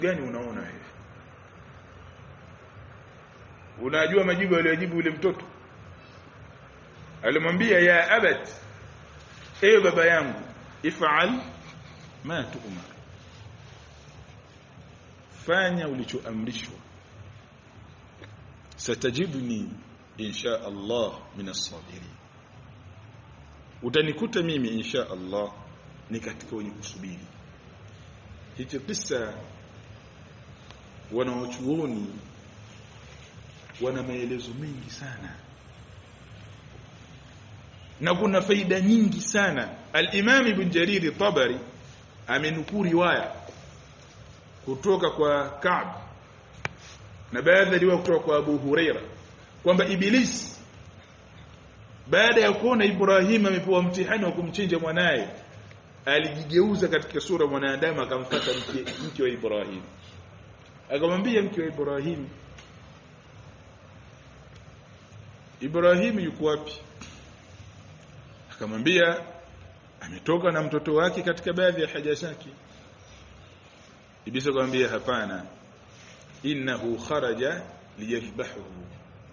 gani unaona wewe unajua majibu aliyojibu yule mtoto alimwambia ya abat ewe baba yangu ifal ma tu'mar fanya ulichoamrishwa satajibuni insha Allah min as-sabirin utanikuta mimi insha Allah ni katika wenye kusubiri hicho kisa wanaochuoni wana maelezo mengi sana na kuna faida nyingi sana al-Imam Ibn Jarir Tabari amenukuu riwaya kutoka kwa Ka'b na baadhi riwaya kutoka kwa Abu Huraira kwamba Iblis baada ya kuona Ibrahim amepewa mtihani wa kumchinja mwanaye alijigeuza katika sura mwanadamu akamfuata mke, mke wa Ibrahim akamwambia mke wa Ibrahim Ibrahim yuko wapi akamwambia ametoka na mtoto wake katika baadhi ya haja zake Iblis akamwambia hapana innahu kharaja liyadhbahuhu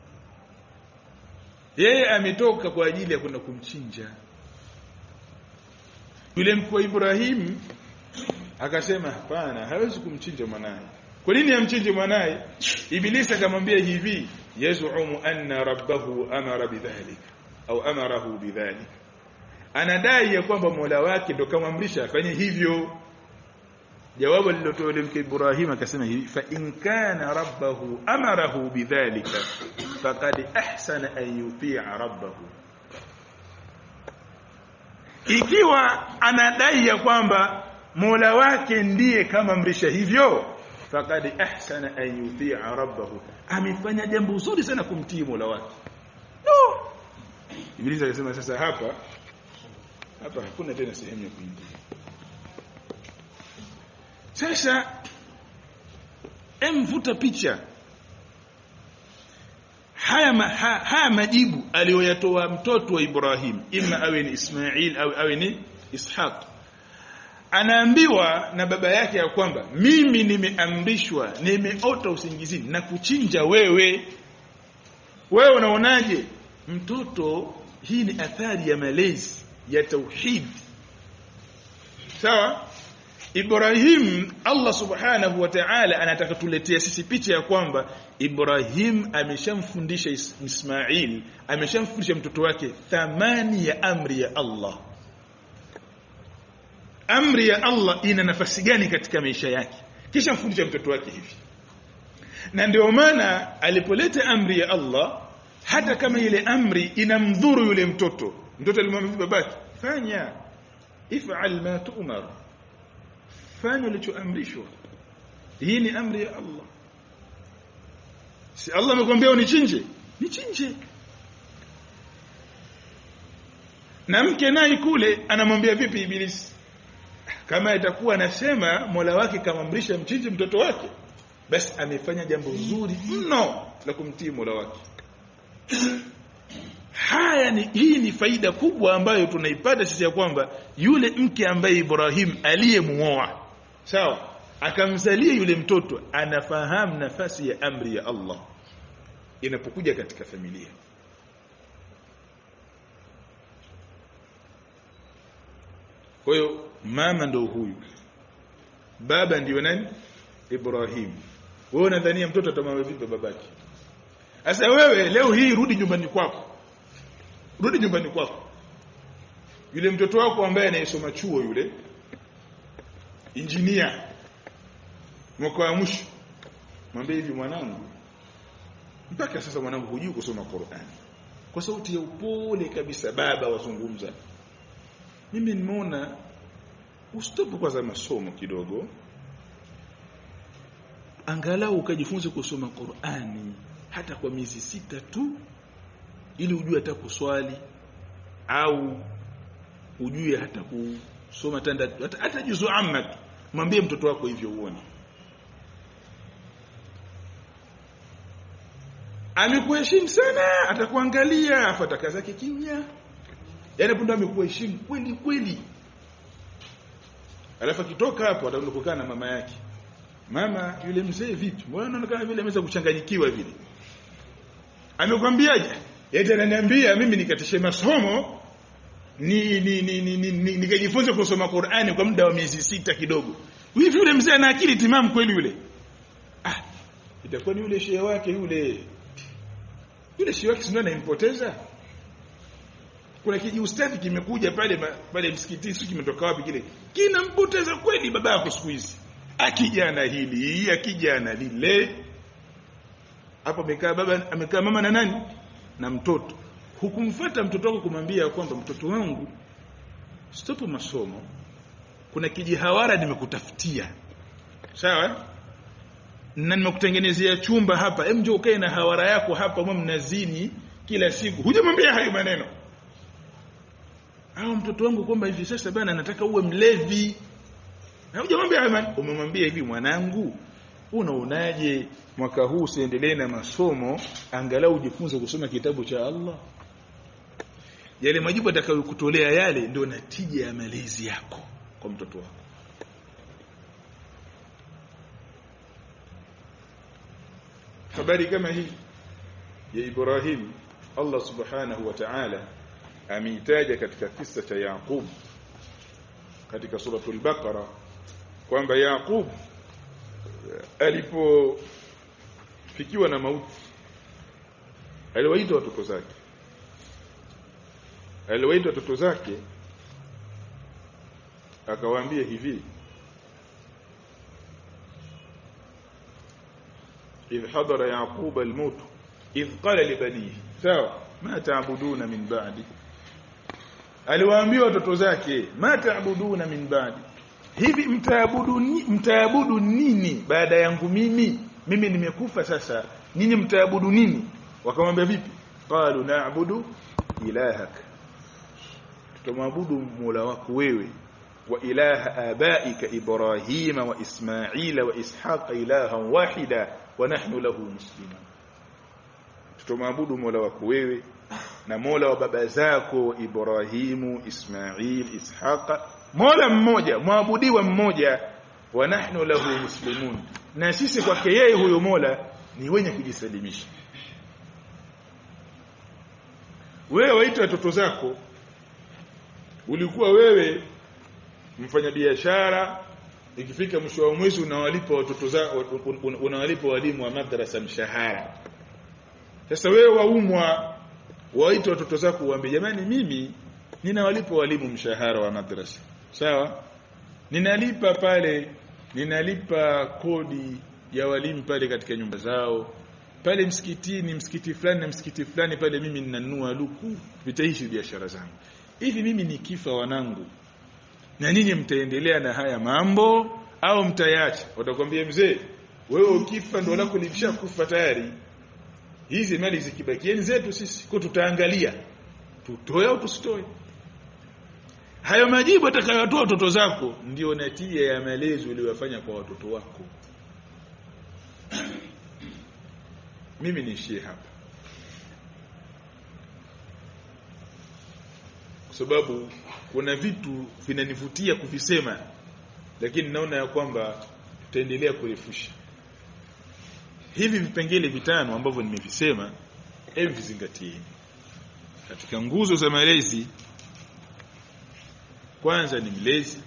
yeye ametoka kwa ajili ya kwenda kumchinja yule mkuu wa Ibrahim akasema hapana hawezi kumchinja mwanaye kwa nini amchinje mwanaye Ibilisi akamwambia hivi yazumu anna rabbahu amara bidhalik au amarahu bidhalik anadai ya kwamba Mola wake ndo kamwamrisha afanye hivyo jawabu lilotoa yule mke Ibrahim akasema hivi fa in kana rabbahu amarahu bidhalika faqad ahsana an yuti'a rabbahu ikiwa anadai ya kwamba Mola wake ndiye kama mrisha hivyo faqad ahsana an yuti'a rabbahu amefanya jambo zuri sana kumtii Mola wake no Ibilisi akasema sasa hapa hapa hakuna tena sehemu ya kuingia sasa emvuta picha haya, ma, ha, haya majibu aliyoyatoa mtoto wa Ibrahim ima awe ni Ismail au awe ni Ishaq anaambiwa na baba yake ya kwamba mimi nimeamrishwa nimeota usingizini na kuchinja wewe wewe unaonaje mtoto hii ni athari ya malezi ya tauhid sawa Ibrahim Allah subhanahu wa ta'ala anataka tuletea sisi picha ya kwamba Ibrahim ameshamfundisha Ismail ameshamfundisha mtoto wake thamani ya amri ya Allah amri ya Allah ina nafasi gani katika maisha yake kisha mfundisha mtoto wake hivi na ndio maana alipoleta amri ya Allah hata kama ile amri inamdhuru yule mtoto mtoto alimwambia babake fanya if'al ma tu'mar fanya ulichoamrishwa hii ni amri ya Allah si Allah amekwambia unichinje nichinje na mke naye kule anamwambia vipi ibilisi kama itakuwa anasema Mola wake kamamrisha mchinje mtoto wake basi amefanya jambo zuri mno la kumtii Mola wake haya ni hii ni faida kubwa ambayo tunaipata sisi ya kwamba yule mke ambaye Ibrahim aliyemuoa sawa akamzalia yule mtoto anafahamu nafasi ya amri ya Allah inapokuja katika familia kwa hiyo mama ndo huyu baba ndiyo nani Ibrahim wewe unadhania mtoto atamwambia vipi babake sasa wewe leo hii rudi nyumbani kwako rudi nyumbani kwako yule mtoto wako ambaye anayesoma chuo yule injinia mwaka wa mwisho mwambie hivi mwanangu mpaka sasa mwanangu hujui kusoma Qur'ani kwa sauti ya upole kabisa baba wazungumza mimi nimeona ustopu kwanza masomo kidogo angalau ukajifunze kusoma Qur'ani hata kwa miezi sita tu ili ujue hata kuswali au ujue hata kusoma tanda hata, hata juzu amma tu mwambie mtoto wako hivyo uone amekuheshimu sana atakuangalia afu atakaza kimya yani punde amekuheshimu kweli kweli alafu akitoka hapo ataenda kukaa na mama yake mama yule mzee vipi mbona anaonekana vile ameweza kuchanganyikiwa vile amekwambiaje yeye ananiambia mimi nikatishe masomo ni ni ni, ni, ni, ni nikajifunza kusoma Qur'ani kwa muda wa miezi sita kidogo hivi yule mzee ana akili timamu kweli yule ah itakuwa ni yule shehe wake yule yule shehe wake ndio anampoteza kuna kiji ustadhi kimekuja pale pale msikitini sio kimetoka wapi kile kinampoteza kweli baba yako siku hizi akija na hili akija na lile hapo amekaa baba amekaa mama na nani na mtoto hukumfuata mtoto wako kumwambia kwamba mtoto wangu stop masomo kuna kijihawara nimekutafutia sawa na nimekutengenezea chumba hapa hem njoo ukae na hawara yako hapa mwa mnazini kila siku hujamwambia hayo maneno au mtoto wangu kwamba hivi sasa bana nataka uwe mlevi na hujamwambia hayo maneno umemwambia hivi mwanangu unaonaje mwaka huu usiendelee na masomo angalau ujifunze kusoma kitabu cha Allah yale majibu atakayokutolea yale ndio natija ya malezi yako kwa mtoto wako habari kama hii ya Ibrahim Allah subhanahu wa ta'ala ameitaja katika kisa cha Yaqub katika suratul Baqara kwamba Yaqub alipofikiwa na mauti aliwaita watoto zake aliwaita watoto zake akawaambia hivi إذ حضر يعقوب الموت إذ قال لبنيه sawa ma taabuduna min ba'di aliwaambia watoto zake ma taabuduna min ba'di hivi mtaabudu mtaabudu nini baada yangu mimi mimi nimekufa sasa ninyi mtaabudu nini wakamwambia vipi qalu na'budu ilahak tutamwabudu mola wako wewe wa ilaha abaika ibrahima wa ismaila wa ishaqa ilahan wahida wa nahnu lahu muslimun tutamwabudu mola wako wewe na mola wa baba zako ibrahimu ismail ishaqa mola mmoja mwabudiwa mmoja wa nahnu lahu muslimun na sisi kwake yeye huyo mola ni wenye kujisalimisha wewe waita watoto zako ulikuwa wewe mfanyabiashara ikifika mwisho wa mwezi unawalipa watoto zako unawalipa walimu wa madrasa mshahara sasa wewe waumwa waita watoto zako uambie jamani mimi ninawalipa walimu mshahara wa madrasa sawa ninalipa pale ninalipa kodi ya walimu pale katika nyumba zao pale msikitini msikiti fulani na msikiti fulani pale mimi ninanunua luku vitaishi biashara zangu hivi mimi nikifa wanangu na ninyi mtaendelea na haya mambo au mtayacha watakwambia mzee wewe ukifa ndo lako limeshakufa tayari hizi mali zikibakieni zetu sisi kwa tutaangalia tutoe au tusitoe hayo majibu atakayotoa watoto zako ndio natija ya malezi uliyofanya kwa watoto wako mimi niishie hapa kwa sababu kuna vitu vinanivutia kuvisema lakini naona ya kwamba tutaendelea kurefusha hivi vipengele vitano ambavyo nimevisema hebu vizingatieni katika nguzo za malezi kwanza ni mlezi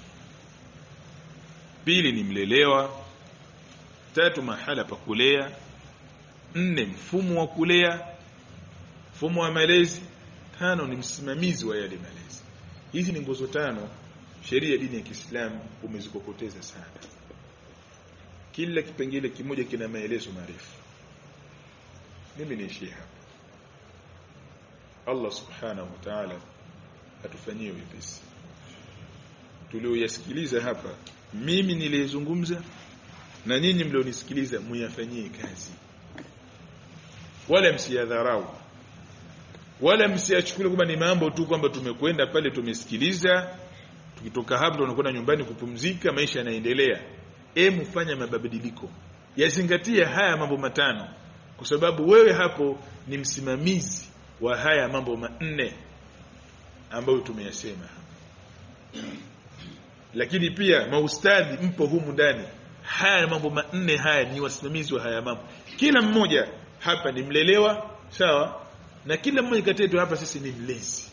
pili ni mlelewa tatu mahala pa kulea nne mfumo wa kulea mfumo wa malezi tano ni msimamizi wa yale malezi hizi ni nguzo tano sheria ya dini ya Kiislamu umezikokoteza sana kila kipengele kimoja kina maelezo marefu mimi niishie hapa Allah subhanahu wa ta'ala atufanyie wepesi tulioyasikiliza hapa mimi niliyezungumza na nyinyi mlionisikiliza muyafanyie kazi wala msiyadharau wala msiachukulie kwamba ni mambo tu kwamba tumekwenda pale tumesikiliza tukitoka hapo tunakwenda nyumbani kupumzika maisha yanaendelea emu fanya mabadiliko yazingatie haya mambo matano kwa sababu wewe hapo ni msimamizi wa haya mambo manne ambayo tumeyasema lakini pia maustadhi mpo humu ndani haya mambo manne haya ni wasimamizi wa haya mambo kila mmoja hapa ni mlelewa sawa na kila mmoja kati yetu hapa sisi ni mlezi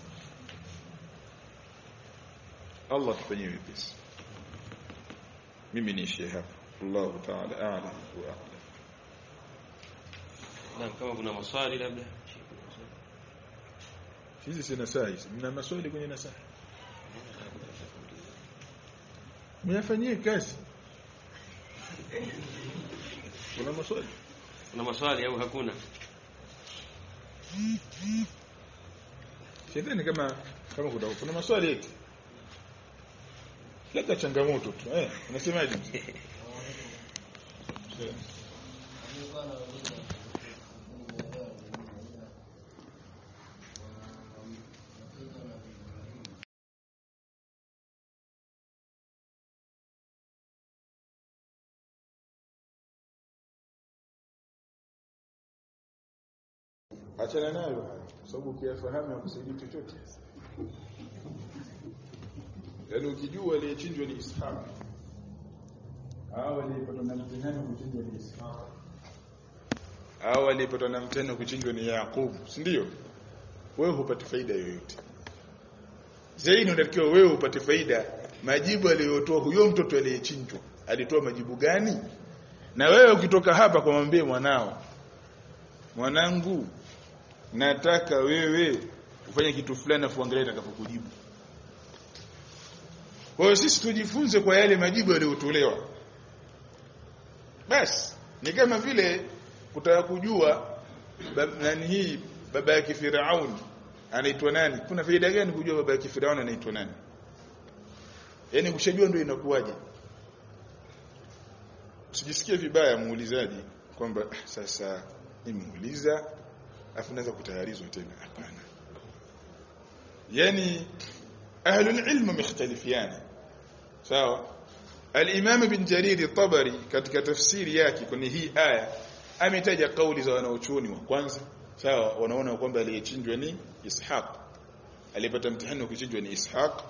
Allah tufanyie wepesi mimi niishie hapa Allah ta'ala a'lam wa a'lam Naam, kama kuna maswali labda. hizi si nasaha hizi mna maswali kwenye nasaha myafanyie kazi kuna maswali Kuna maswali au hakuna? sidhani kama kama kuna kuna maswali eti labda changamoto tu eh unasemaje mzee achana nayo haya kwa sababu ukiyafahamu hakusaidii chochote yaani ukijua aliyechinjwa ni Ishaq au aliyepatwa na mtihani wa kuchinjwa ni Ishaq au aliyepatwa na mtihani wa kuchinjwa ni Yaqub si ndio wewe hupati faida yoyote zaidi unatakiwa wewe upate faida majibu aliyotoa huyo mtoto aliyechinjwa alitoa majibu gani na wewe ukitoka hapa kwa mwambie mwanao mwanangu nataka wewe ufanye kitu fulani afu angalia atakapokujibu kwa hiyo sisi tujifunze kwa yale majibu yaliyotolewa basi ni kama vile kutaka kujua bab- nani hii baba yake Firauni anaitwa nani kuna faida gani kujua baba yake Firauni anaitwa nani yaani kushajua ndio inakuwaje usijisikie vibaya muulizaji kwamba "Ah, sasa nimuuliza afu naweza kutayarizwa tena hapana yani ahlul ilm mukhtalifiana sawa al-imam ibn jarir at-tabari katika tafsiri yake kwenye hii aya ametaja kauli za wanaochuoni wa kwanza sawa wanaona kwamba aliyechinjwa ni ishaq aliyepata mtihani wa kuchinjwa ni ishaq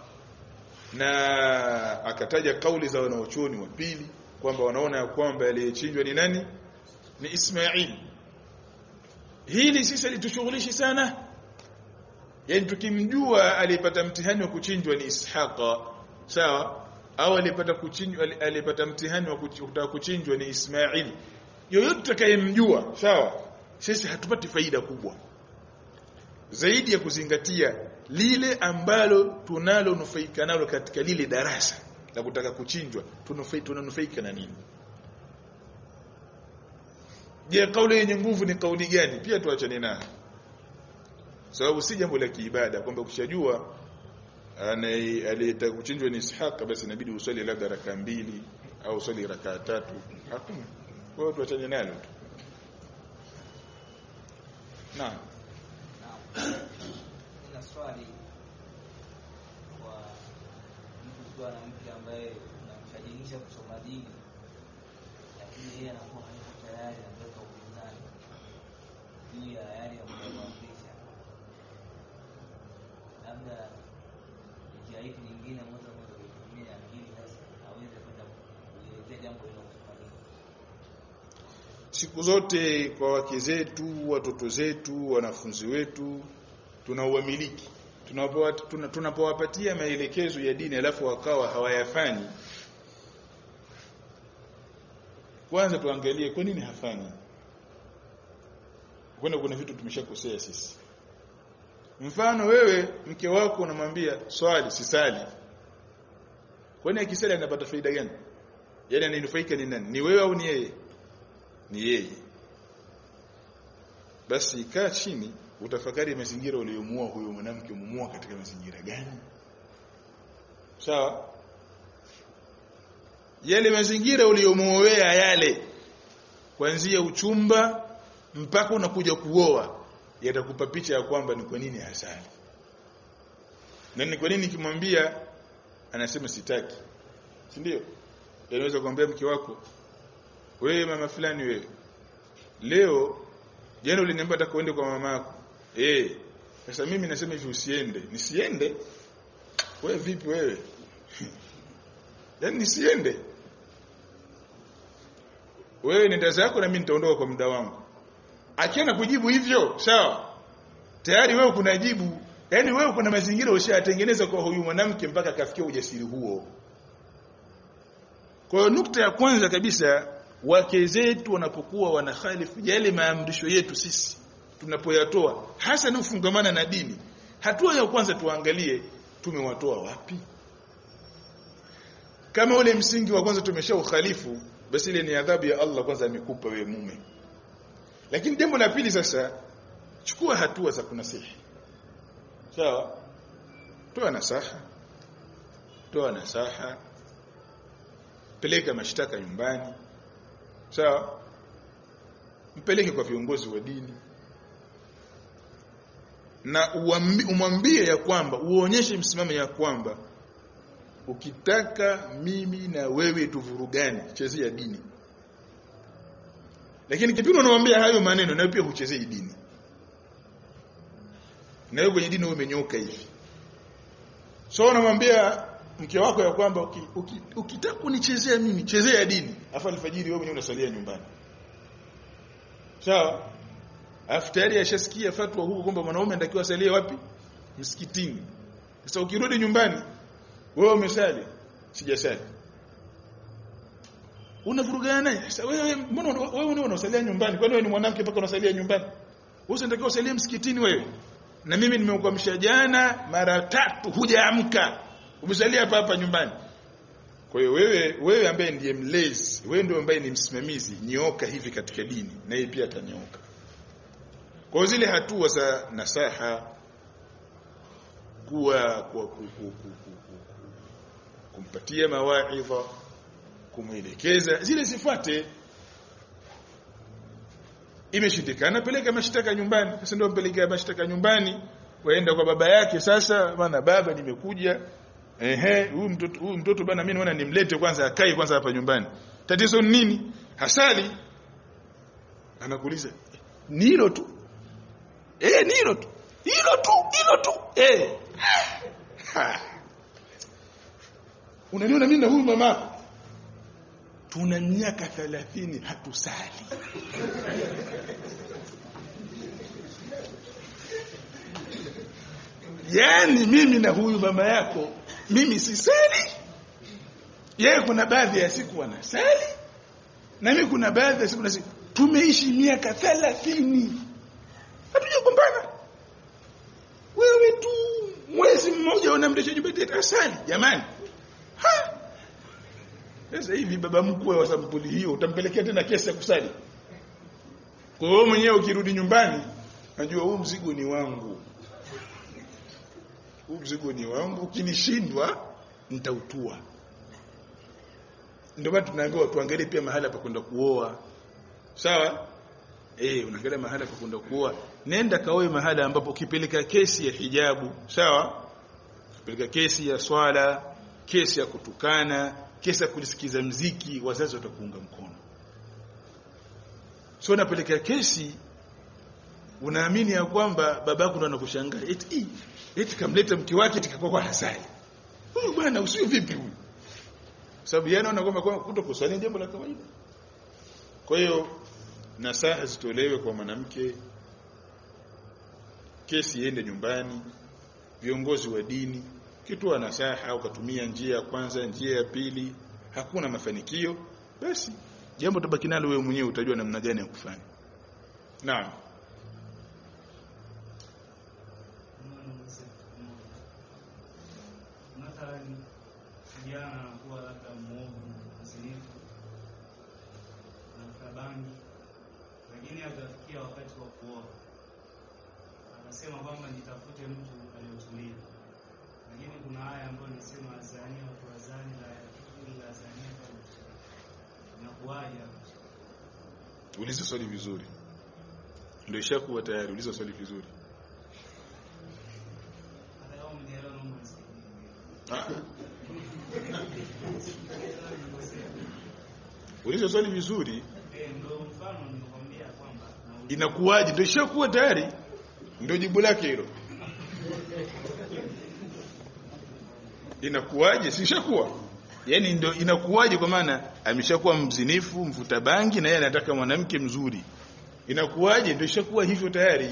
na akataja kauli za wanaochuoni wa pili kwamba wanaona ya kwamba aliyechinjwa ni nani ni Ismail hili sisi litushughulishi sana yani tukimjua aliyepata mtihani wa kuchinjwa ni Ishaqa sawa au aliyepata kuchinjwa aliyepata mtihani wa kuchi- kutaka kuchinjwa ni Ismail yoyote tutakayemjua sawa sisi hatupati faida kubwa zaidi ya kuzingatia lile ambalo tunalonufaika nalo katika lile darasa la kutaka kuchinjwa tunufaika tunanufaika na nini je kauli yenye nguvu ni kauli gani pia tuachane nayo sababu si jambo la kiibada kwamba ukishajua anaye- aliyetaka kuchinjwa ni Ishaq basi inabidi uswali labda raka mbili au uswali raka tatu hakuna kwa hiyo tuachane nalo tu naam Nina swali kwa mtu ukiwa na mke ambaye unamshajinisha kusoma dini, lakini yeye anakuwa hayuko tayari, anatoka upinzani juu ya yale ya kumwamrisha, labda njia ipi nyingine ambazo anaweza kuitumia ili sasa aweze kwenda kulielezea jambo hilo kusoma dini? siku zote kwa wake zetu watoto zetu wanafunzi wetu tuna uamiliki tunapowa- tuna- tunapowapatia maelekezo ya dini alafu wakawa hawayafanyi kwanza tuangalie kwa nini hafanyi kwenda kuna vitu tumeshakosea sisi mfano wewe mke wako unamwambia swali sisali kwani akisali anapata faida gani yaani ananufaika ni nani ni wewe au ni yeye ni yeye basi kaa chini utafakari mazingira uliyomuoa huyo mwanamke umumuoa katika mazingira gani sawa yale mazingira uliyomuoea yale kuanzia uchumba mpaka unakuja kuoa yatakupa picha ya kwamba ni kwa nini hasali na ni kwa nini kimwambia anasema sitaki si ndio yanaweza kumwambia mke wako wewe mama fulani wewe leo jana uliniambia nataka uende kwa mama yako eh sasa mimi nasema hivi usiende nisiende wewe vipi wewe yaani nisiende wewe nenda zako na mimi nitaondoka kwa muda wangu akiona kujibu hivyo sawa tayari wewe kuna jibu yani wewe kuna mazingira ushayatengeneza kwa huyu mwanamke mpaka akafikia ujasiri huo kwa hiyo nukta ya kwanza kabisa wake zetu wanapokuwa wanakhalifu yale maamrisho yetu sisi tunapoyatoa hasa na ufungamana na dini hatua ya kwanza tuangalie tumewatoa wapi kama ule msingi wa kwanza tumesha ukhalifu basi ile ni adhabu ya Allah kwanza amekupa wewe mume lakini jambo la pili sasa chukua hatua za kunasihi sawa toa nasaha toa nasaha peleka mashtaka nyumbani sawa mpeleke kwa viongozi wa dini na umwambie ya kwamba uonyeshe msimamo ya kwamba ukitaka mimi na wewe tuvurugane chezea dini lakini kipindi unamwambia hayo maneno na pia huchezei dini na wewe kwenye dini umenyoka hivi so unamwambia mke wako ya kwamba ukitaka uki, uki kunichezea mimi chezea dini afa alfajiri wewe mwenyewe unasalia nyumbani sawa afu tayari ashasikia fatwa huko kwamba mwanaume anatakiwa asalie wapi msikitini sasa ukirudi nyumbani wewe umesali sijasali unavurugana naye sasa wewe mbona wewe ndio unasalia nyumbani kwani wewe ni mwanamke mpaka unasalia nyumbani wewe unatakiwa usalie msikitini wewe na mimi nimekuamsha jana mara tatu hujaamka umesalia hapa hapa nyumbani kwa hiyo wewe wewe ambaye ndiye mlezi wewe ndio ambaye ni msimamizi nyoka hivi katika dini na yeye pia atanyoka kwa zile hatua za nasaha kuwa kwa ku, ku, ku, ku, ku, kumpatia mawaidha kumwelekeza zile sifuate imeshindikana peleka mashtaka nyumbani sasa ndio mpeleka mashtaka nyumbani waenda kwa baba yake sasa bana baba nimekuja ehe huyu mtoto huyu mtoto bana mimi naona nimlete kwanza akae kwanza hapa nyumbani tatizo ni nini hasali anakuuliza ni hilo tu eh ni hilo tu hilo tu hilo tu eh unaniona mimi na huyu mama tuna miaka 30 hatusali yani mimi na huyu mama yako mimi sisali yeye kuna baadhi ya siku anasali na mimi kuna baadhi ya siku nasi tumeishi miaka 30 hatujagombana wewe tu mwezi mmoja unamresha nyumbani asali jamani ha sasa hivi baba mkwe wa sampuli hiyo utampelekea tena kesi ya kusali kwa hiyo mwenyewe ukirudi nyumbani najua huu mzigo ni wangu huu mzigo ni wangu ukinishindwa nitautua ndio maana tunaambiwa tuangalie pia mahala pa kwenda kuoa sawa eh unaangalia mahala pa kwenda kuoa nenda kaoe mahala ambapo ukipeleka kesi ya hijabu sawa ukipeleka kesi ya swala kesi ya kutukana kesi ya kulisikiza mziki wazazi watakuunga mkono sio unapeleka kesi unaamini ya kwamba babako ndo anakushangaa eti eti kamleta mke wake tikakuwa kwa hasari huyu bwana usio vipi huyu sababu yeye anaona kwamba kwa kuto kusali jambo la kawaida kwa hiyo nasaha zitolewe kwa mwanamke kesi iende nyumbani viongozi wa dini kitoa nasaha au katumia njia ya kwanza njia ya pili hakuna mafanikio basi jambo tabaki nalo wewe mwenyewe utajua namna gani ya kufanya naam mathalan kijana anakuwa labda mwovu mzinifu anafuta bangi lakini akafikia wakati wa kuoa anasema kwamba nitafute mtu aliyotulia lakini kuna haya ambayo nisema azania watu wazani la yakili la azania kama inakuwaje hapo uliza swali vizuri ndio ishakuwa tayari uliza swali vizuri hata kama mnielewa naomba nisaidie Ah. uliza swali vizuri eh ndio mfano nimekwambia kwamba na inakuwaje ndio ishakuwa tayari ndio jibu lake hilo inakuwaje si ishakuwa yani ndio inakuwaje kwa maana ameshakuwa mzinifu mvuta bangi na yeye anataka mwanamke mzuri inakuwaje ndio ishakuwa hivyo tayari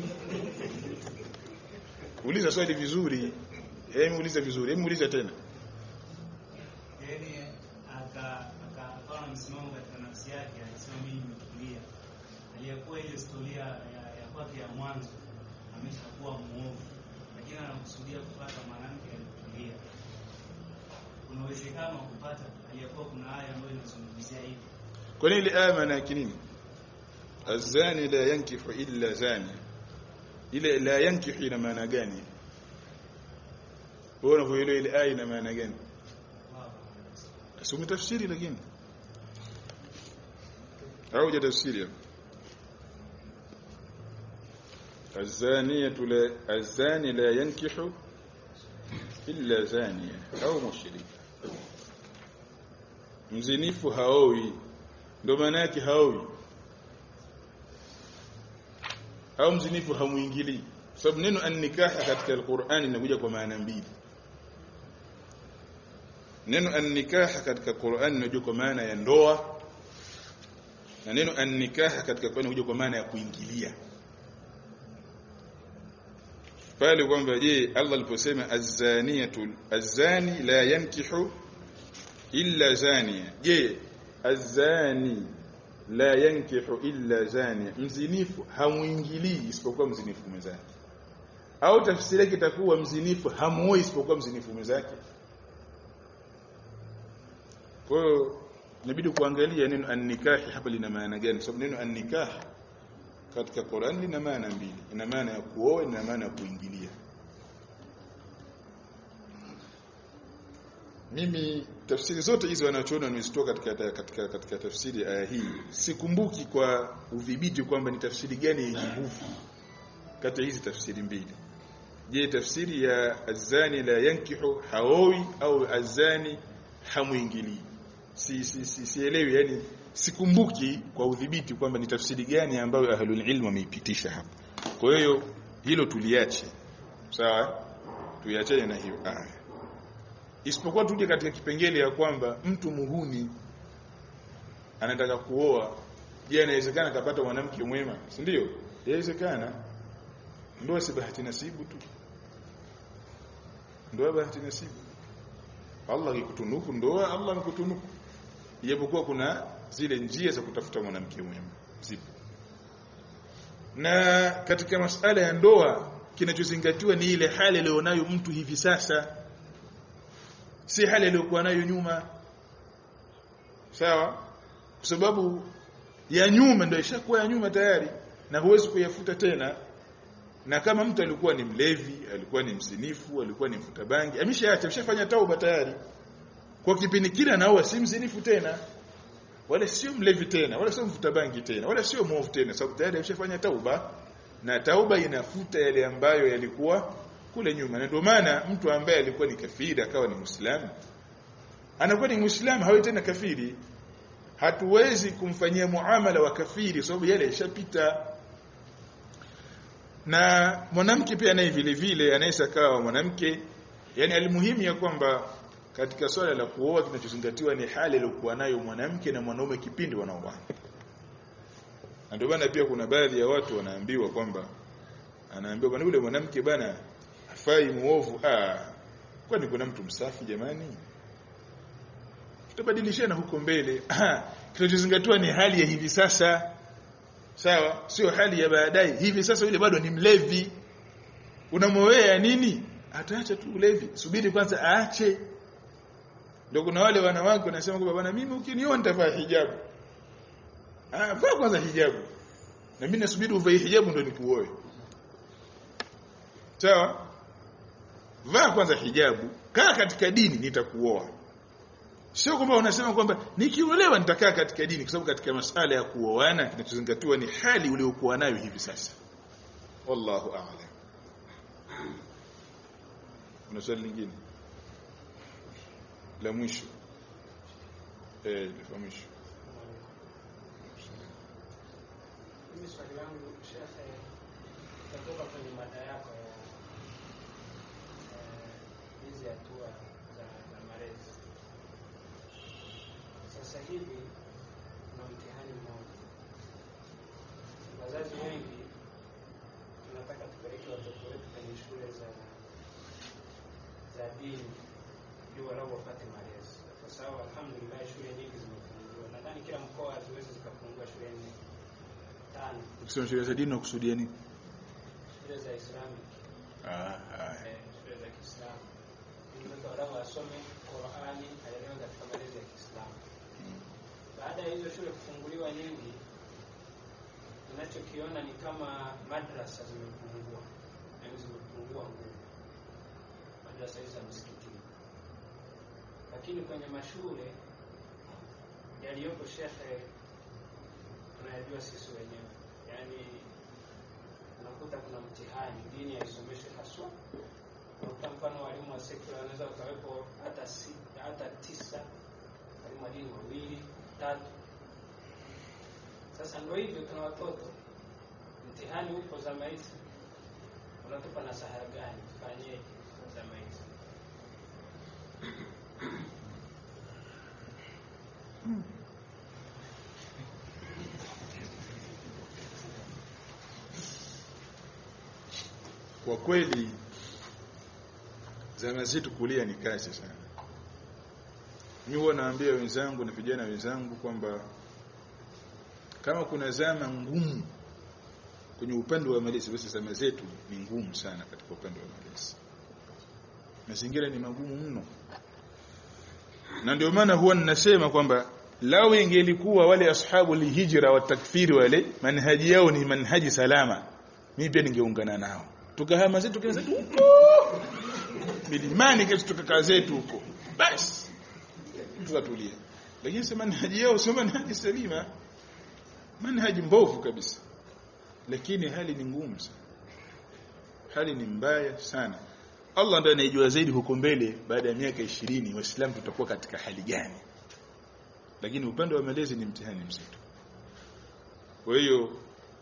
uliza swali vizuri hebu uliza vizuri hebu uliza tena yaani aka aka- akawa na msimamo katika nafsi yake akasema mimi nimetulia aliyekuwa ile historia ya, ya kwake ya mwanzo ameshakuwa muovu lakini anakusudia kupata mwanamke alitulia kuna uwezekano wa kupata aliyekuwa kuna aya ambayo inazungumzia hivi kwa nini ile aya maana yake nini azani la yankihu illa zani ile la yankihu ina maana gani wewe unavyoelewa ile aya ina maana gani Asome tafsiri lakini au je tafsiri hapo الزانية لا الزاني لا ينكح إلا زانية أو مشركة mzinifu haowi ndo maana yake haowi au mzinifu hamuingilii sababu neno an-nikaha katika al-Qur'an linakuja kwa maana mbili neno an-nikaha katika Qur'an linakuja kwa maana ya ndoa na neno an-nikaha katika Qur'an linakuja kwa maana ya kuingilia pale kwamba je Allah aliposema az-zaniyatu az-zani la yankihu illa zania je az-zani la yankihu illa zania mzinifu hamuingilii isipokuwa mzinifu mwenzake au tafsiri yake itakuwa mzinifu hamuoi isipokuwa mzinifu mwenzake kwa hiyo inabidi kuangalia neno an-nikah hapa lina maana gani sababu neno an-nikah katika Qur'an lina maana mbili ina maana ya kuoa ina maana ya kuingilia mimi tafsiri zote hizo wanachoona nimezitoa katika katika katika tafsiri aya hii sikumbuki kwa udhibiti kwamba ni tafsiri gani yenye nguvu kati ya hizi tafsiri mbili je tafsiri ya azani la yankihu haowi au azani hamuingilii si si si sielewi yani sikumbuki kwa udhibiti kwamba ni tafsiri gani ambayo ahlul ilm wameipitisha hapa kwa hiyo hilo tuliache sawa tuiachane na hiyo aya isipokuwa tuje katika kipengele ya kwamba mtu muhuni anataka kuoa je inawezekana kapata mwanamke mwema si ndio inawezekana ndoa si bahati nasibu tu ndoa bahati nasibu Allah akikutunuku ndoa Allah amekutunuku ijapokuwa kuna zile njia za kutafuta mwanamke mwema zipo na katika masala ya ndoa kinachozingatiwa ni ile hali alionayo mtu hivi sasa si hali aliyokuwa nayo nyuma sawa kwa sababu ya nyuma ndio ishakuwa ya nyuma tayari na huwezi kuyafuta tena na kama mtu alikuwa ni mlevi alikuwa ni mzinifu alikuwa ni mfuta bangi ameshaacha ameshafanya tauba tayari kwa kipindi kile anaoa si mzinifu tena wala sio mlevi tena wala sio mfuta bangi tena wala sio mwovu tena sababu tayari ameshafanya tauba na tauba inafuta yale ambayo yalikuwa kule nyuma na ndio maana mtu ambaye alikuwa ni kafiri akawa ni muislamu anakuwa ni muislamu hawi tena kafiri hatuwezi kumfanyia muamala wa kafiri sababu yale yashapita na mwanamke pia naye vile vile anaweza kawa mwanamke yani alimuhimu ya kwamba katika swala la kuoa kinachozingatiwa ni hali aliyokuwa nayo mwanamke na mwanaume kipindi wanaoana na ndio maana pia kuna baadhi ya watu wanaambiwa kwamba anaambiwa bwana yule mwanamke bana hafai muovu ah kwani kuna mtu msafi jamani tutabadilishana huko mbele kinachozingatiwa ni hali ya hivi sasa sawa sio hali ya baadaye hivi sasa yule bado ni mlevi unamwowea nini ataacha tu ulevi subiri kwanza aache ndio kuna wale wanawake wanasema kwamba bwana mimi ukiniona nitavaa hijabu ah vaa kwanza hijabu na mimi nasubiri uvae hijabu ndio nikuoe sawa vaa kwanza hijabu kaa katika dini nitakuoa sio kwamba unasema kwamba nikiolewa nitakaa katika dini kwa sababu katika masala ya kuoana kinachozingatiwa ni hali uliokuwa nayo hivi sasa wallahu a'lam kuna swali lingine la mwisho eh la mwisho Mimi swali langu shekhe itatoka kwenye mada yako ya eh, hizi hatua za, za malezi. Sasa hivi kuna mtihani mmoja, wazazi wengi tunataka tupeleke watoto wetu kwenye shule za za dini ili walau wapate malezi, kwa sababu alhamdulillah shule nyingi zimefunguliwa. Nadhani kila mkoa haziwezi zikafungua shule nne tano, Ukisema shule za dini unakusudia nini? shule za Islamic Ah, haya. eh, shule za Kiislamu ili mtoto walau asome Qur'ani, aelewe katika malezi ya Kiislamu. Baada ya hizo shule kufunguliwa nyingi, ninachokiona ni kama madrasa zimepungua, yaani zimepungua nguvu, madrasa hizi za msikitini. Lakini kwenye mashule yaliyopo, shekhe, tunayajua sisi wenyewe, yaani unakuta kuna mtihani, dini haisomeshwi haswa. Unakuta mfano walimu wa sekula wanaweza wakawepo hata sita, hata tisa, walimu wa dini wawili tatu. Sasa ndio hivyo, tuna watoto, mtihani upo zama hizi, unatupa nasaha gani? Tufanyeje zama hizi? Kwa kweli zama zetu kulia ni kazi sana. Mimi huwa naambia wenzangu na vijana wenzangu kwamba kama kuna zama ngumu kwenye upande wa malezi, basi zama zetu ni ngumu sana katika upande wa malezi. Mazingira ni magumu mno, na ndio maana huwa ninasema kwamba lao ingelikuwa wale ashabu lihijra wa takfiri wale manhaji yao ni manhaji salama, mimi pia ningeungana nao, tukahama zetu kaza zetu huko milimani, kesho tukakaa zetu huko, basi tukatulia. Lakini sema manhaji yao sio manhaji salima, manhaji mbovu kabisa, lakini hali ni ngumu sana, hali ni mbaya sana. Allah ndiye anayejua zaidi huko mbele, baada ya miaka ishirini Waislamu tutakuwa katika hali gani, lakini upande wa malezi ni mtihani mzito. Kwa hiyo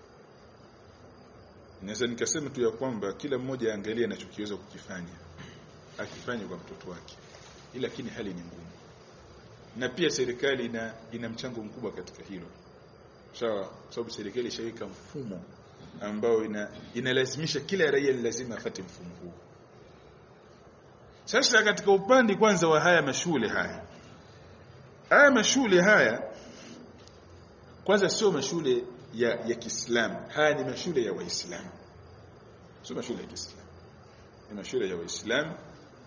naweza nikasema tu ya kwamba kila mmoja aangalie anachokiweza kukifanya, akifanya kwa mtoto wake, ila lakini hali ni ngumu, na pia serikali ina, ina mchango mkubwa katika hilo sawa, kwa sababu serikali ishaweka mfumo ambao ina, inalazimisha kila raia ni lazima afate mfumo huu. Sasa katika upande kwanza wa haya mashule haya haya mashule haya kwanza sio mashule ya ya Kiislamu, haya ni mashule ya Waislamu, sio mashule ya Kiislamu, ni mashule ya Waislamu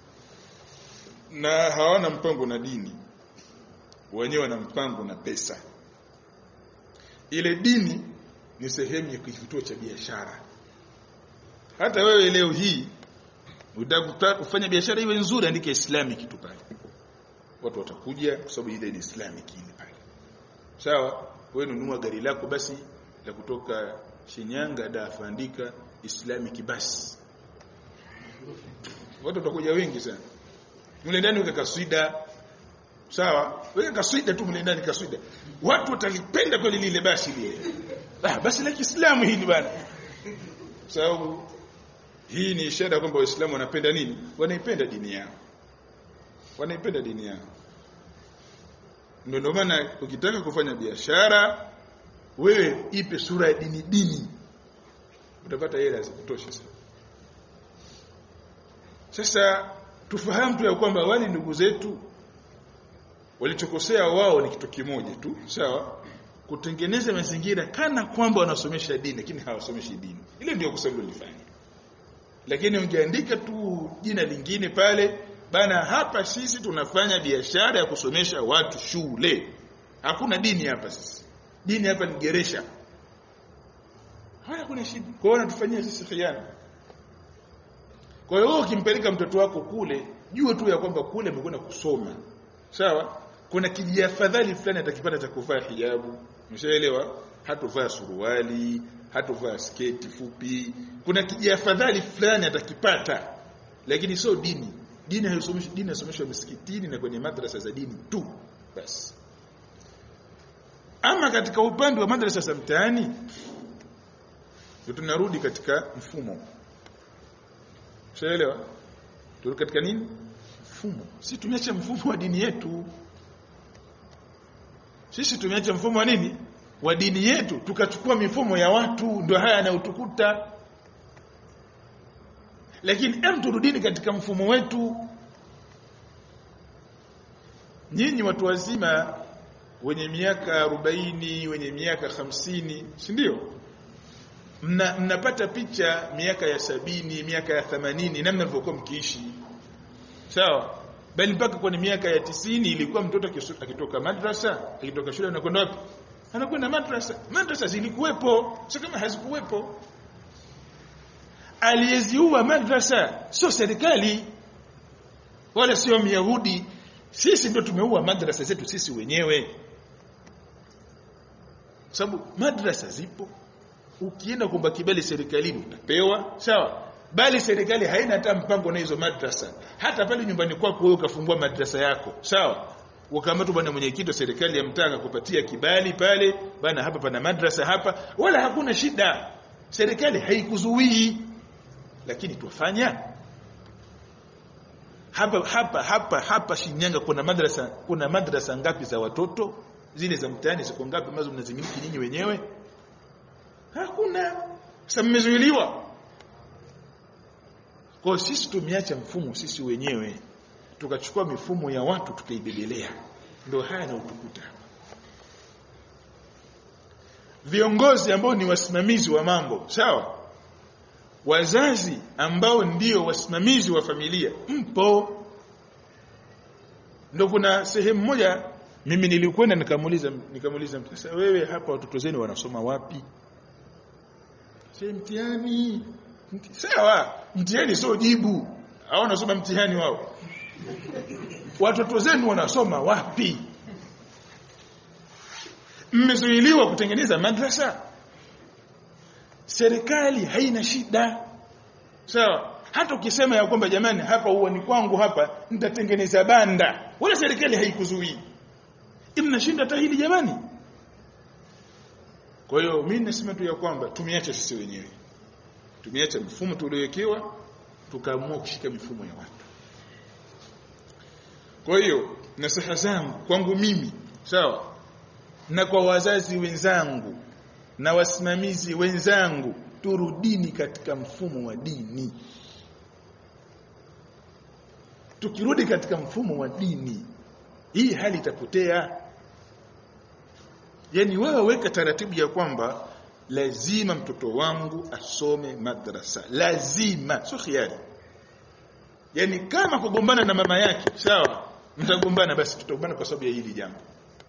na hawana mpango na dini, wenyewe wana mpango na pesa. Ile dini ni sehemu ya kituo cha biashara. Hata wewe leo hii utaka kufanya biashara iwe nzuri, andika Islamic tu pale, watu watakuja kwa sababu ile ni Islamic ile pale, sawa. Wewe nunua gari lako basi la kutoka Shinyanga dafa, andika Islamic basi, watu watakuja wengi sana. Mle ndani weka kaswida, sawa, weka kaswida tu mle ndani, kaswida, watu watalipenda kweli lile basi lile, ah, basi la Kiislamu hili bana, sababu hii ni ishara kwamba Waislamu wanapenda nini? Wanaipenda dini yao, wanaipenda dini yao. Ndio ndio maana ukitaka kufanya biashara, wewe ipe sura ya dini dini, utapata hela za kutosha sana. Sasa tufahamu tu ya kwamba wale ndugu zetu walichokosea wao ni kitu kimoja tu, sawa, kutengeneza mazingira kana kwamba wanasomesha dini, lakini hawasomeshi dini. Ile ndio kosa lilifanya lakini ungeandika tu jina lingine pale bana, hapa sisi tunafanya biashara ya kusomesha watu shule, hakuna dini hapa. Sisi dini hapa ni geresha, haya kuna shida. Kwa hiyo wanatufanyia sisi khiana. Kwa hiyo ukimpeleka mtoto wako kule, jua tu ya kwamba kule amekwenda kusoma, sawa. Kuna kijiafadhali fulani atakipata cha kuvaa hijabu, umeshaelewa? Hatovaa suruali hatovaa sketi fupi, kuna kijiafadhali fulani atakipata, lakini sio dini. Dini haisomeshwi, dini inasomeshwa misikitini na kwenye madrasa za dini tu basi. Ama katika upande wa madrasa za mtaani, ndio tunarudi katika mfumo, ushaelewa? Turudi katika nini? Mfumo. Si tumeacha mfumo wa dini yetu, sisi tumeacha mfumo wa nini wa dini yetu tukachukua mifumo ya watu ndio haya yanayotukuta lakini em turudini katika mfumo wetu nyinyi watu wazima wenye miaka 40 wenye miaka 50 si ndio mna, mnapata picha miaka ya sabini miaka ya 80 namna mlivyokuwa mkiishi sawa bali mpaka kwenye miaka ya tisini ilikuwa mtoto akisu- akitoka madrasa akitoka shule anakwenda wapi anakwenda madrasa madrasa zilikuwepo sio kama hazikuwepo aliyeziua madrasa sio serikali wala sio myahudi sisi ndio tumeua madrasa zetu sisi wenyewe sababu madrasa zipo ukienda kuomba kibali serikalini utapewa sawa bali serikali haina hata mpango na hizo madrasa hata pale nyumbani kwako wewe ukafungua madrasa yako sawa ukaambia bwana mwenyekiti wa serikali ya mtaa kupatia kibali pale bana hapa pana madrasa hapa wala hakuna shida serikali haikuzuii lakini tuwafanya hapa hapa hapa hapa Shinyanga kuna madrasa kuna madrasa ngapi za watoto zile za mtaani ziko ngapi ambazo mnazimiliki nyinyi wenyewe hakuna sasa mmezuiliwa kwa hiyo sisi tumeacha mfumo sisi wenyewe tukachukua mifumo ya watu tukaibebelea ndio haya yanayotukuta viongozi ambao ni wasimamizi wa mambo sawa wazazi ambao ndio wasimamizi wa familia mpo ndio kuna sehemu moja mimi nilikwenda nikamuuliza nikamuuliza mtu sasa wewe hapa watoto zenu wanasoma wapi sasa mtihani Mti- sawa mtihani sio jibu hao wanasoma mtihani wao watoto zenu wanasoma wapi mmezuiliwa kutengeneza madrasa serikali haina shida sawa hata ukisema ya kwamba jamani hapa uani kwangu hapa nitatengeneza banda wala serikali haikuzuii mnashinda hata hili jamani kwa hiyo mimi nasema tu ya kwamba tumeacha sisi wenyewe tumeacha mfumo tuliowekewa tukaamua kushika mifumo ya watu kwa hiyo nasaha zangu kwangu mimi sawa na kwa wazazi wenzangu na wasimamizi wenzangu turudini katika mfumo wa dini tukirudi katika mfumo wa dini hii hali itapotea yani wewe weka taratibu ya kwamba lazima mtoto wangu asome madrasa lazima sio khiari yani kama kugombana na mama yake sawa mtagombana basi tutagombana kwa sababu ya hili jambo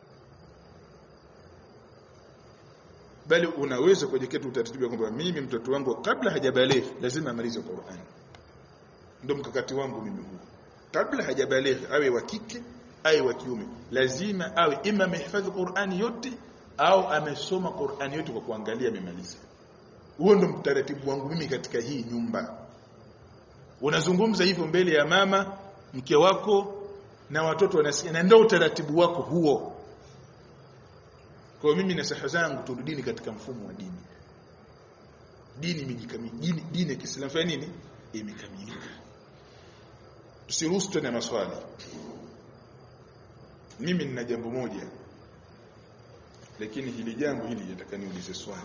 bali unaweza kujiwekea utaratibu wa kwamba mimi mtoto wangu kabla hajabalighi lazima amalize Qur'an ndio mkakati wangu mimi huu kabla hajabalighi awe wa kike awe wa kiume lazima awe ima amehifadhi Qur'ani yote au amesoma Qur'ani yote kwa kuangalia amemaliza huo ndio mtaratibu wangu mimi katika hii nyumba unazungumza hivyo mbele ya mama mke wako na watoto wanasikia na ndio utaratibu wako huo kwa mimi na saha zangu turudini katika mfumo wa dini dini imejikamilika dini, dini ya Kiislamu fanya nini imekamilika tusiruhusu tena maswali mimi nina jambo moja lakini hili jambo hili nataka niulize swali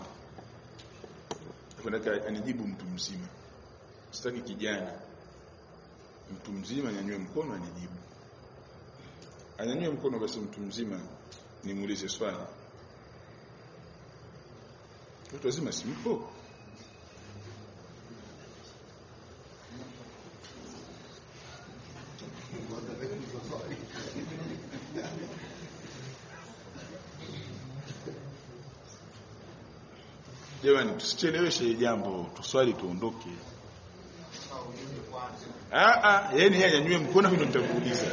nataka anijibu mtu mzima sitaki kijana mtu mzima anyanyue mkono anijibu anyanyue mkono basi mtu mzima nimuulize swali watu wazima simpo jamani tusicheleweshe jambo tuswali tuondoke ah ah yani yeye anyanyue mkono mimi ndo nitakuuliza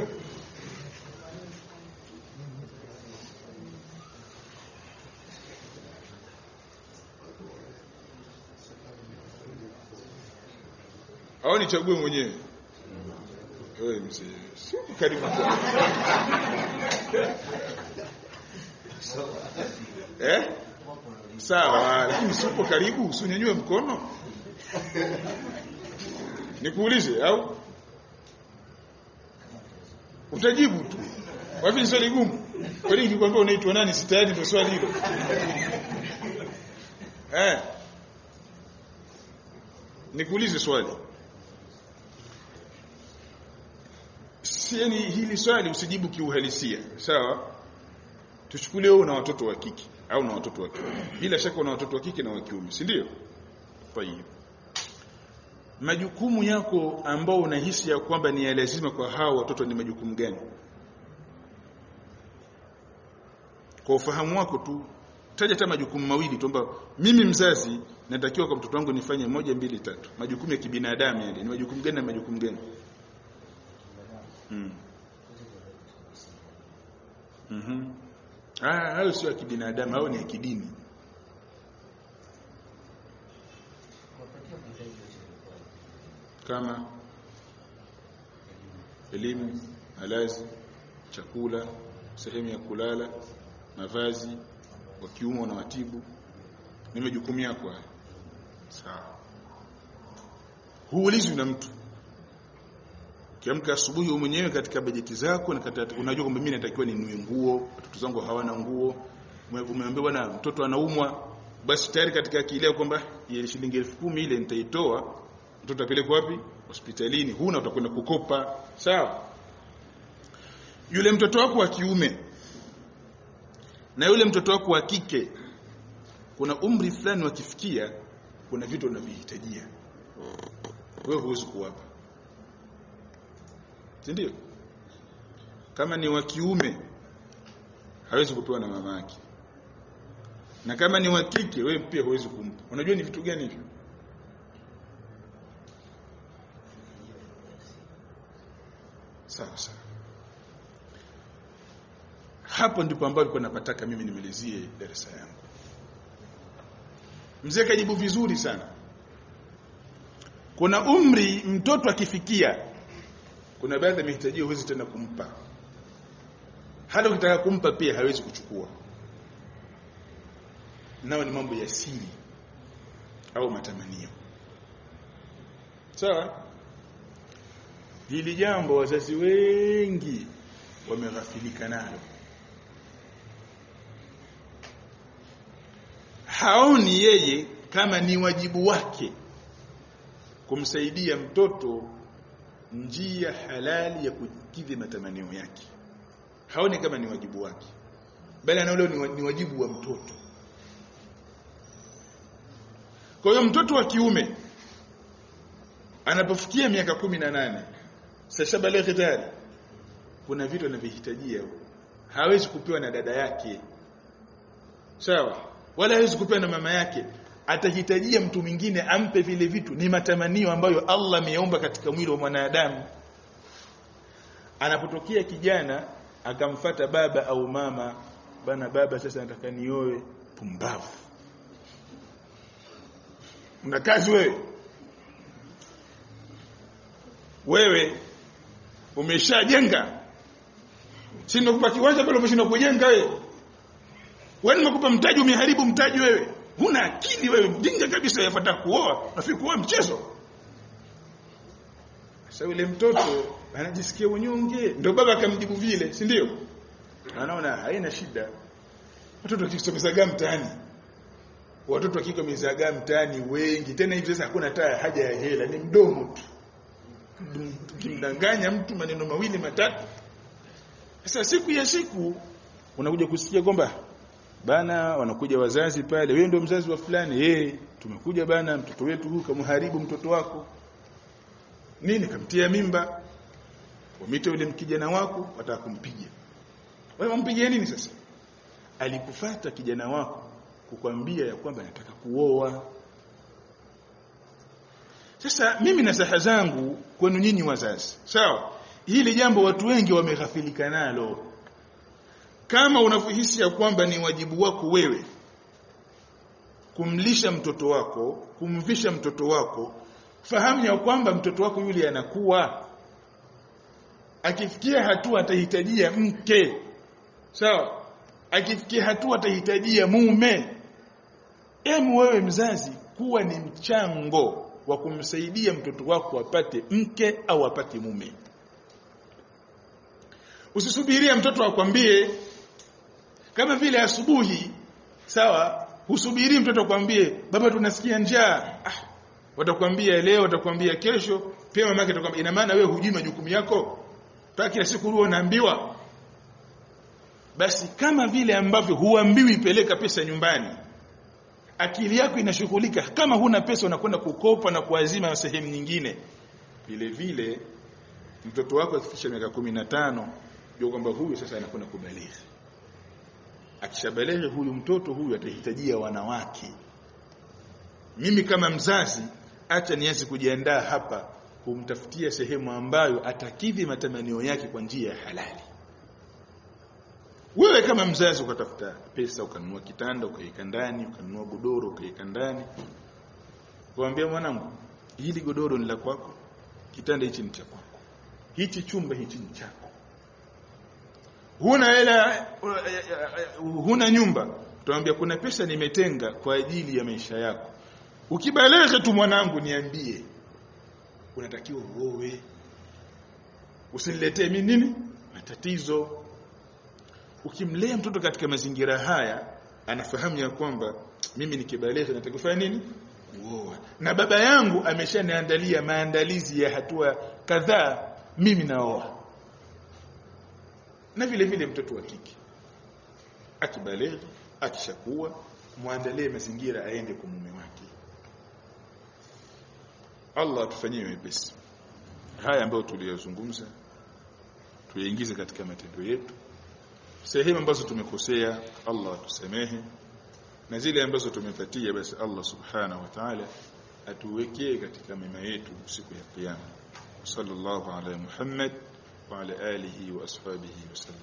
au nichague mwenyewe wewe mzee sio karibu kwa eh sawa lakini sipo karibu usinyanyue mkono nikuulize au utajibu tu wapi ni swali gumu Kwa nini nikikwambia unaitwa nani si tayari ndio swali hilo? Eh. Nikuulize swali. Si yani hili swali usijibu kiuhalisia, sawa? Tuchukulie wewe una watoto wa kike au na watoto wa kiume. Bila shaka una watoto wa kike na wa kiume, si ndio? Tayeb. Majukumu yako ambao unahisi ya kwamba ni ya lazima kwa hao watoto ni majukumu gani? Kwa ufahamu wako tu taja hata majukumu mawili tu ambayo mimi mzazi natakiwa kwa mtoto wangu nifanye moja mbili tatu. Majukumu ya kibinadamu yale ni majukumu gani na majukumu gani? Mm. Mhm. Ah, hayo sio ya kibinadamu, hayo ni ya kidini. Kuwapatia mahitaji yote yalikuwa Kama elimu, malazi, chakula, sehemu ya kulala, mavazi, wa kiume na watibu. Ni majukumu yako haya. Sawa. Huulizwi na mtu. Kiamka asubuhi wewe mwenyewe katika bajeti zako na katika, unajua kwamba mimi natakiwa ninunue nguo, watoto zangu hawana nguo. Ume- Umeambiwa bwana mtoto anaumwa, basi tayari katika akili yako kwamba ile shilingi elfu kumi ile nitaitoa, mtoto apelekwe wapi? Hospitalini. Huna utakwenda kukopa. Sawa? Yule mtoto wako wa kiume na yule mtoto wako wa kike kuna umri fulani wakifikia kuna vitu unavihitajia wewe huwezi kuwapa si ndio kama ni wa kiume hawezi kupewa na mama yake na kama ni wa kike wewe pia huwezi kumpa unajua ni vitu gani hivyo sawa sawa hapo ndipo ambapo nilikuwa napataka mimi nimalizie darasa yangu mzee kajibu vizuri sana kuna umri mtoto akifikia kuna baadhi ya mahitaji huwezi tena kumpa hata ukitaka kumpa pia hawezi kuchukua nao ni mambo ya siri au matamanio sawa hili jambo wazazi wengi wameghafilika nalo haoni yeye kama ni wajibu wake kumsaidia mtoto njia halali ya kukidhi matamanio yake haoni kama ni wajibu wake bali anaona ni wa- ni wajibu wa mtoto kwa hiyo mtoto wa kiume anapofikia miaka kumi na nane sashabaleghe tayari kuna vitu anavyohitajia hawezi kupewa na dada yake sawa wala hawezi kupewa na mama yake atahitajia mtu mwingine ampe vile vitu ni matamanio ambayo Allah ameyaumba katika mwili wa mwanadamu anapotokea kijana akamfata baba au mama bana baba sasa nataka nioe pumbavu una kazi wewe wewe umeshajenga si nakupa kiwanja pale umeshindwa kujenga wewe wewe nimekupa mtaji umeharibu mtaji wewe huna akili wewe mjinga kabisa yafuata kuoa nafikiri kuoa mchezo sasa yule mtoto anajisikia unyonge ndio baba akamjibu vile si ndio anaona haina shida watoto wakisomeza mtaani watoto wakiko mizagaa mtaani wengi tena hivi sasa hakuna hata haja ya hela ni mdomo tu ukimdanganya mtu maneno mawili matatu sasa siku ya siku unakuja kusikia kwamba bana wanakuja wazazi pale wewe ndio mzazi wa fulani eh tumekuja bana mtoto wetu huyu kamharibu mtoto wako nini kamtia mimba wamite yule kijana wako wataka kumpiga wewe wampigia nini sasa alikufata kijana wako kukwambia ya kwamba anataka kuoa sasa mimi na saha zangu kwenu nyinyi wazazi sawa hili jambo watu wengi wameghafilika nalo kama unavyohisi ya kwamba ni wajibu wako wewe kumlisha mtoto wako kumvisha mtoto wako fahamu ya kwamba mtoto wako yule anakuwa akifikia hatua atahitajia mke sawa akifikia hatua atahitajia mume emu wewe mzazi kuwa ni mchango wa kumsaidia mtoto wako apate mke au apate mume usisubirie mtoto akwambie kama vile asubuhi sawa husubiri mtoto akwambie baba tunasikia njaa ah watakwambia leo watakwambia kesho pia mama yake atakwambia ina maana wewe hujui majukumu yako mpaka kila siku ruo unaambiwa basi kama vile ambavyo huambiwi peleka pesa nyumbani akili yako inashughulika kama huna pesa unakwenda kukopa na kuazima sehemu nyingine vile vile mtoto wako akifikisha miaka kumi na tano jua kwamba huyu sasa anakwenda kubalighi akishabalighi huyu mtoto huyu atahitajia wanawake mimi kama mzazi acha nianze kujiandaa hapa kumtafutia sehemu ambayo atakidhi matamanio yake kwa njia ya halali wewe kama mzazi ukatafuta pesa ukanunua kitanda ukaweka ndani ukanunua godoro ukaweka ndani kuambia mwanangu hili godoro ni la kwako kitanda hichi ni cha kwako hichi chumba hichi ni chako huna hela huna nyumba tuambia kuna pesa nimetenga kwa ajili ya maisha yako ukibaleka tu mwanangu niambie unatakiwa uowe usiniletee mimi nini matatizo ukimlea mtoto katika mazingira haya anafahamu ya kwamba mimi nikibaleka natakiwa kufanya nini kuoa na baba yangu ameshaniandalia maandalizi ya hatua kadhaa mimi naoa na vile vile mtoto wa kike akibaleka akishakuwa muandalie mazingira aende kwa mume wake Allah atufanyie wepesi haya ambayo tuliyozungumza tuyaingize katika matendo yetu sehemu ambazo tumekosea Allah atusamehe na zile ambazo tumepatia basi Allah subhanahu wa ta'ala atuwekee katika mema yetu siku ya kiyama sallallahu ala Muhammad wa ala alihi wa ashabihi wasallam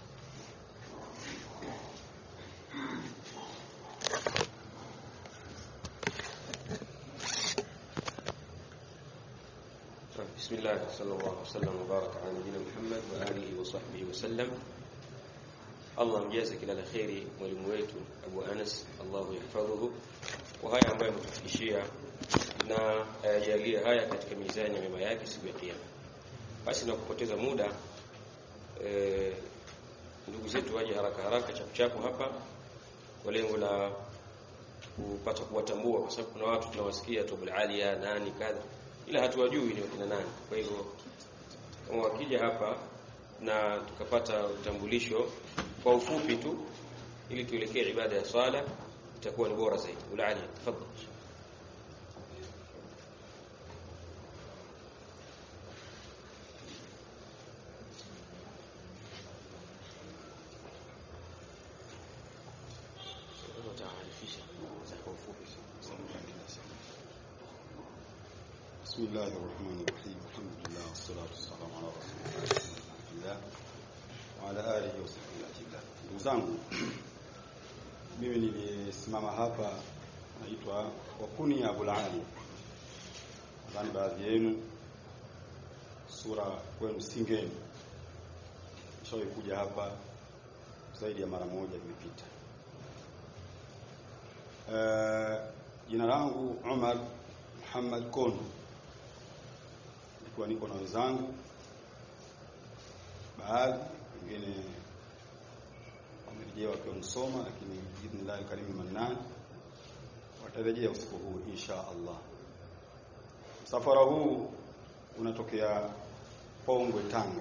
بسم الله صلى الله وسلم وبارك على نبينا محمد وآله وصحبه وسلم Allah mjaze kila la kheri mwalimu wetu Abu Anas Allahu yahfadhuhu kwa haya ambayo ametufikishia na ayajalie haya katika mizani ya mema yake siku ya kiyama. Basi na kupoteza muda e, ndugu zetu waje haraka haraka chapuchapu hapa kwa lengo la kupata kuwatambua kwa sababu kuna watu tunawasikia Tubul Alia nani kadha ila hatuwajui ni wakina nani. Kwa hivyo kama wakija hapa na tukapata utambulisho kwa ufupi tu ili tuelekee ibada ya swala itakuwa ni bora zaidi. Ulali, tafadhali. بسم الله الرحمن الرحيم الحمد لله والصلاة والسلام على رسول الله وعلى آله وصحبه أجمعين ndugu zangu mimi nilisimama hapa naitwa wakuni Abul Ali nadhani baadhi yenu sura kwenu singeni nishawahi kuja hapa zaidi ya mara moja imepita jina uh, langu Umar Muhammad Kono nilikuwa niko na wenzangu baadhi wengine wamerejea wakiwa msoma lakini biidhnillah karimu mannan watarejea usiku huu insha Allah msafara huu unatokea Pongwe Tanga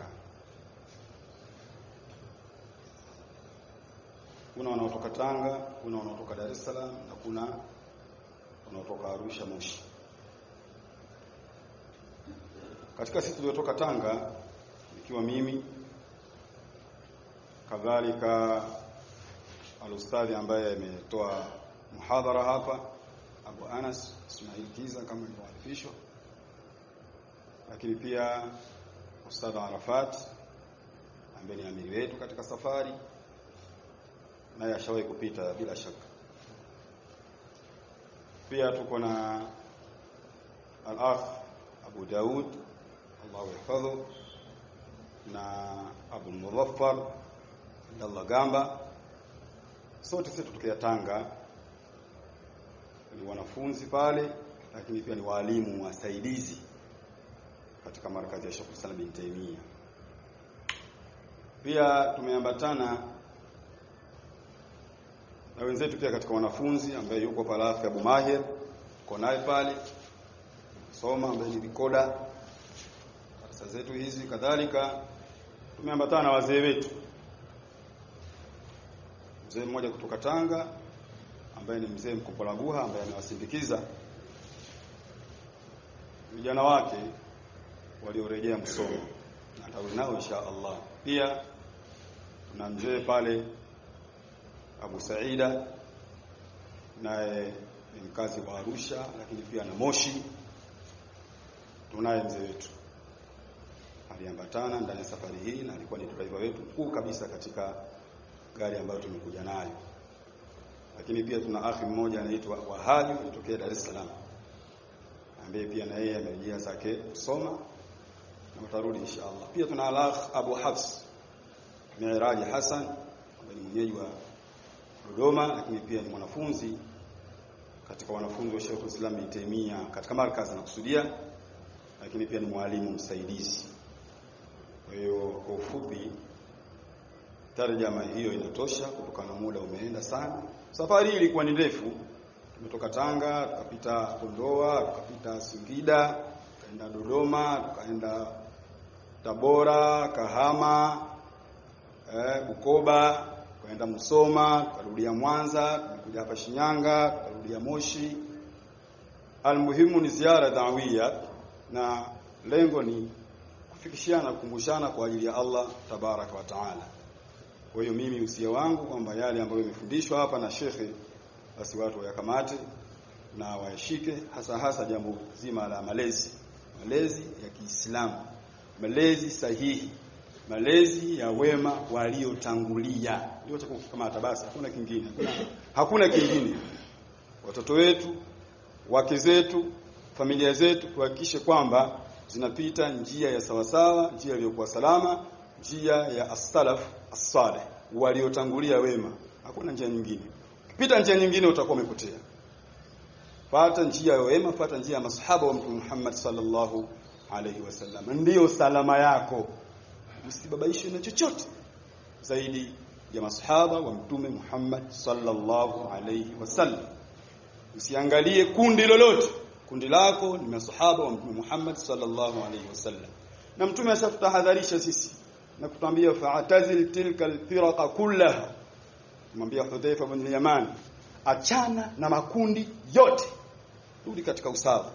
kuna wanaotoka Tanga kuna wanaotoka Dar es Salaam na kuna wanaotoka Arusha Moshi katika sisi tuliotoka Tanga ikiwa mimi kadhalika alustadhi ambaye ametoa muhadhara hapa Abu Anas Ismail Kiza kama ilivyoarifishwa lakini pia Ustadh Arafat ambaye ni amiri wetu katika safari naye ashawahi kupita bila shaka pia tuko na al-akh Abu Daud Allahu yahfadhu na Abu Mudhaffar Abdallah Gamba sote sisi tutokea Tanga ni wanafunzi pale lakini pia ni walimu wasaidizi katika markazi ya Sheikh Salah bin Taimia pia tumeambatana na wenzetu pia katika wanafunzi ambaye yuko pale Afi Abu Mahir uko naye pale soma ambaye ni vikoda darasa zetu hizi kadhalika tumeambatana na wazee wetu mzee mmoja kutoka Tanga ambaye ni mzee Mkopolaguha ambaye anawasindikiza vijana wake waliorejea msomo na tawi nao insha Allah pia kuna mzee pale Abu Saida naye ni mkazi wa Arusha lakini pia na Moshi tunaye mzee wetu aliambatana ndani ya safari hii na alikuwa ni driver wetu mkuu kabisa katika gari ambayo tumekuja nayo lakini pia tuna akhi mmoja anaitwa Wahabi kutokea Dar es Salaam ambaye pia na yeye amerejea zake kusoma na utarudi inshallah pia tuna alakh Abu Hafs Miraji Hassan ambaye ni mwenyeji wa Dodoma lakini pia ni mwanafunzi katika wanafunzi wa Sheikh Islam Ibn Taymiyyah katika markazi na kusudia lakini pia ni mwalimu msaidizi kwa hiyo kwa ufupi tarjama hiyo inatosha kutokana na muda umeenda sana safari hii ilikuwa ni ndefu tumetoka Tanga tukapita Kondoa tukapita Singida tukaenda Dodoma tukaenda Tabora Kahama eh, Bukoba tukaenda Musoma tukarudia Mwanza tumekuja hapa Shinyanga tukarudia Moshi almuhimu ni ziara dawia na lengo ni kufikishiana kukumbushana kwa ajili ya Allah tabaraka wa taala kwa hiyo mimi usia wangu kwamba yale ambayo yamefundishwa hapa na shekhe basi watu wayakamate na wayashike hasa hasa jambo zima la malezi malezi ya Kiislamu malezi sahihi malezi ya wema waliotangulia ndio cha kukamata basi hakuna kingine hakuna, hakuna kingine watoto wetu wake zetu familia zetu tuhakikishe kwamba zinapita njia ya sawasawa njia iliyokuwa salama njia ya as-salaf as-salih waliotangulia wema hakuna njia nyingine ukipita njia nyingine utakuwa umepotea pata njia ya wema pata njia ya masahaba wa mtume Muhammad sallallahu alaihi wasallam ndiyo salama yako usibabaishwe na chochote zaidi ya masahaba wa mtume Muhammad sallallahu alaihi wasallam usiangalie kundi lolote kundi lako ni masahaba wa mtume Muhammad sallallahu alaihi wasallam na mtume ashatutahadharisha sisi na kutwambia fa'tazil tilka alfiraqa kullaha kumwambia Hudhaifa bin Yaman achana na makundi yote rudi katika usawa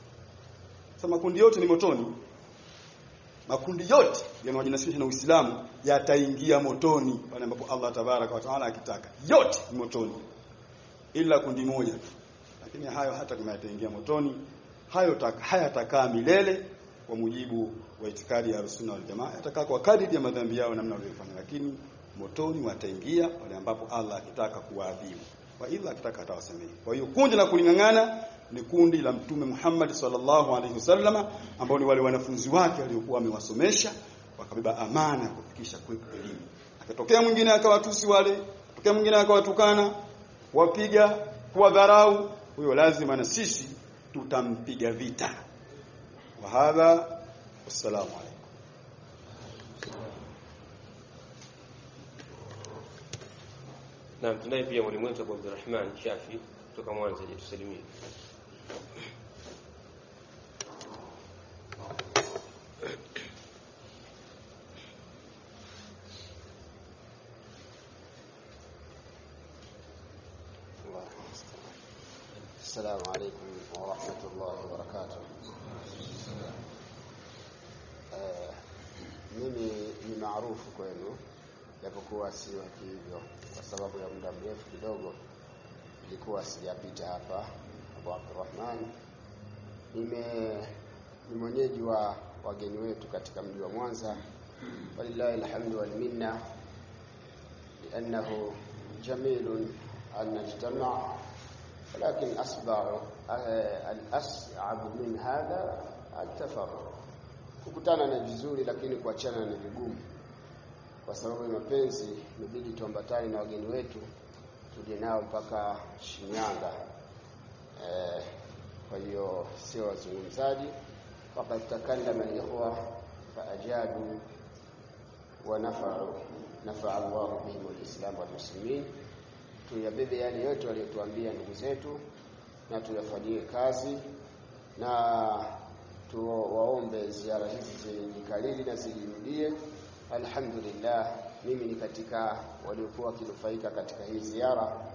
sasa makundi yote ni motoni makundi yote yanayojinasibisha na Uislamu yataingia motoni pale ambapo Allah tabaraka wa taala akitaka yote ni motoni ila kundi moja tu lakini hayo hata kama yataingia motoni hayo hayatakaa milele kwa mujibu wa itikadi ya Sunna wal Jamaa yatakaa kwa kadiri ya madhambi yao namna walivyofanya lakini motoni wataingia pale ambapo Allah akitaka kuwaadhibu kwa ila akitaka atawasamehe kwa hiyo kundi la kulingangana ni kundi la mtume Muhammad sallallahu alaihi wasallama ambao ni wale wanafunzi wake waliokuwa amewasomesha wakabeba amana ya kufikisha kwetu elimu akatokea mwingine akawatusi wale akatokea mwingine akawatukana wapiga kuwadharau huyo lazima na sisi tutampiga vita wa hadha wassalamu alaykum Naam, tunaye pia mwalimu wetu Abu Abdurrahman Shafi kutoka Mwanza, je, tusalimie. السلام عليكم ورحمة الله وبركاته Eh, mimi ni maarufu kwenu japokuwa si wa hivyo kwa sababu ya muda mrefu kidogo nilikuwa sijapita hapa Abu Abdurrahman nime ni mwenyeji wa wageni wetu katika mji wa Mwanza walillahi alhamdu wal minna لأنه جميل أن نجتمع ولكن أصبع الأصعب من هذا التفرق kukutana ni vizuri lakini kuachana ni vigumu kwa sababu ya mapenzi imebidi tuambatane na wageni wetu tuje nao mpaka Shinyanga eh, kwa hiyo sio wazungumzaji faqad takallama al-ikhwa faajadu wa nafa'u nafa'a Allah bihim al-islam wal muslimin tuyabebe yale yote waliotuambia ndugu zetu na tuyafanyie kazi na tuwaombe ziara hizi zijikalili na zijirudie alhamdulillah mimi ni katika waliokuwa wakinufaika katika hii ziara